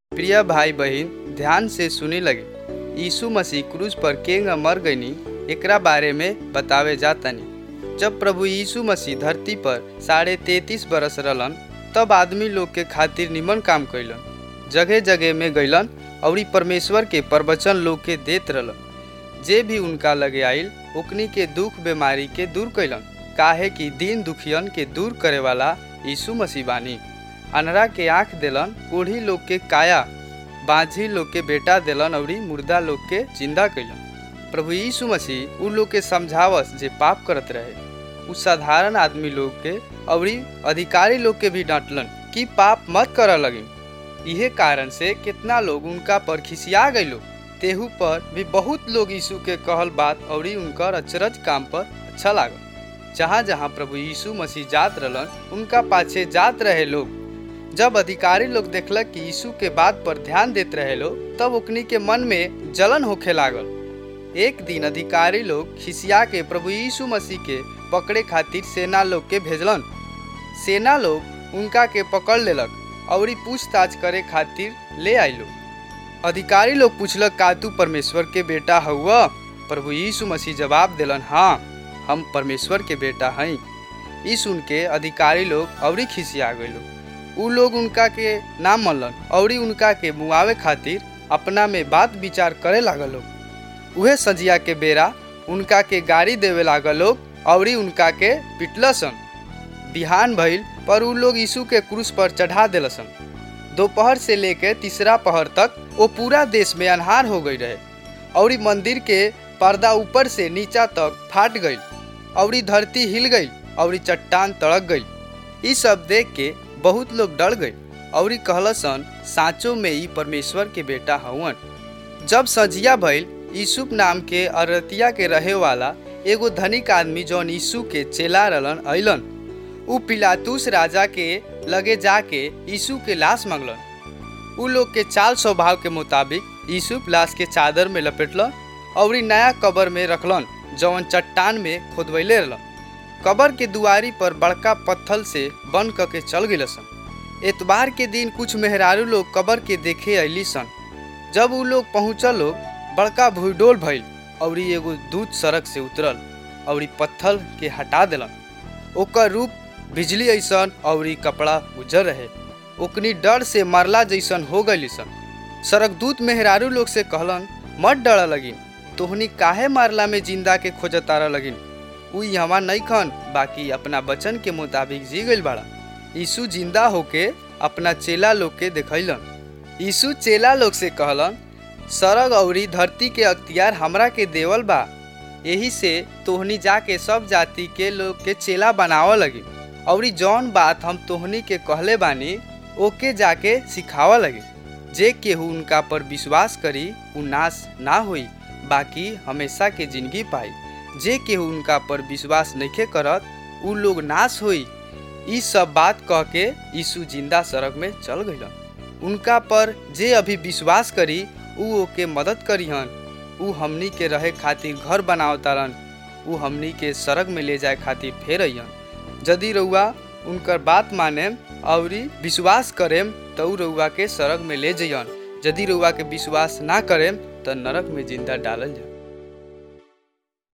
प्रिय भाई बहिन ध्यान से सुने लगे यीशु मसीह क्रूज पर केंग मर गईनी एकरा बारे में बतावे जातानी जब प्रभु यीशु मसीह धरती पर साढ़े तैतीस बरस रहलन तब आदमी लोग के खातिर निमन काम कैलन जगह जगह में गईलन और परमेश्वर के प्रवचन लोग के देत रहलन जे भी उनका लगे आइल ओकनी के दुख बीमारी के दूर कैलन काहे कि दीन दुखियन के दूर करे वाला यीशु मसीह बानी अनरा के आँख देलन कोढ़ी लोग के काया बाझी लोग के बेटा देलन और मुर्दा लोग के जिंदा कैलन प्रभु यीशु मसीह उ लोग के समझावस जे पाप करत रहे उ साधारण आदमी लोग के और अधिकारी लोग के भी डांटलन कि पाप मत कर लगी इहे कारण से कितना लोग उनका पर खिसिया गइलो तेहू पर भी बहुत लोग यीशु के कहल बात और उनकर अचरज काम पर अच्छा लागल जहाँ जहाँ प्रभु यीशु मसीह जात रहलन उनका पाछे जात रहे लोग जब अधिकारी लोग देखलक कि यीशु के बात पर ध्यान देत रहे लोग तब ओकनी के मन में जलन होखे लागल एक दिन अधिकारी लोग खिसिया के प्रभु यीशु मसीह के पकड़े खातिर सेना लोग के भेजलन सेना लोग उनका के पकड़ लेलक और पूछताछ करे खातिर ले आइलो अधिकारी लोग पूछलक का तू परमेश्वर के बेटा हुआ प्रभु यीशु मसीह जवाब दिलन हाँ हम परमेश्वर के बेटा हई ई सुन के अधिकारी लोग और खिसिया गए उ लोग उनका के नाम मनलन और उनका के मुआवे खातिर अपना में बात विचार करे लागल लोग उहे सजिया के बेरा उनका के गाड़ी देवे लागल लोग और उनका के पिटलसन बिहान भइल पर उ लोग यीशु के क्रूस पर चढ़ा दिलसन दोपहर से लेके तीसरा पहर तक वो पूरा देश में अनहार हो गई रहे और मंदिर के पर्दा ऊपर से नीचा तक फाट गई और धरती हिल गई और चट्टान तड़क गई ई सब देख के बहुत लोग डर गए और कहलसन साँचो में ई परमेश्वर के बेटा हवन जब सजिया भइल यूसुफ नाम के अरतिया के रहे वाला एगो धनिक आदमी जौन यीशु के चेला रहलन अइलन उ पिलातूस राजा के लगे जाके यीशु के लाश मांगलन उ लोग के चाल स्वभाव के मुताबिक यूसुफ लाश के चादर में लपेटलन और नया कबर में रखलन जौन चट्टान में खोदवैले रहलन कबर के दुआरी पर बड़का पत्थल से बन क के चल गए सन एतबार के दिन कुछ मेहरारू लोग कबर के देखे अली सन जब उ लोग पहुँचल लोग बड़का भूडोल भइल और एगो दूध सड़क से उतरल और पत्थल के हटा दिलन ओकर रूप बिजली ऐसन और कपड़ा उजर रहे ओकनी डर से मरला जैसन हो गई सन सड़क दूत मेहरारू लोग से कहलन मत डर लगिन तोहनी काहे मारला में जिंदा के खोजतारा लगिन उ यहाँ नहीं खन बाकी अपना बचन के मुताबिक जी गई बाड़ा यीशु जिंदा होके अपना चेला लोग के देखलन यीशु चेला लोग से कहलन सरग और धरती के अख्तियार हमरा के देवल बा यही से तोहनी जाके सब जाति के लोग के चेला बनाव लगी और जौन बात हम तोहनी के कहले बानी ओके जाके सिखावा लगे जे केहू उनका पर विश्वास करी उ नाश ना होई बाकी हमेशा के जिंदगी पाई जे केहू उनका पर विश्वास नहीं करत उ लोग नाश होई ई सब बात कह के यीशु जिंदा सड़क में चल गइलन उनका पर जे अभी विश्वास करी उ ओके मदद करीहन उ हमनी के रहे खातिर घर बनावतारन उ हमनी के सड़क में ले जाए खातिर फेर अइहन यदि रउआ उनकर बात मानेम और विश्वास करेम तो उ रउआ के सड़क में ले जइहन यदि रउआ के विश्वास ना करेम तो नरक में जिंदा डालल जाए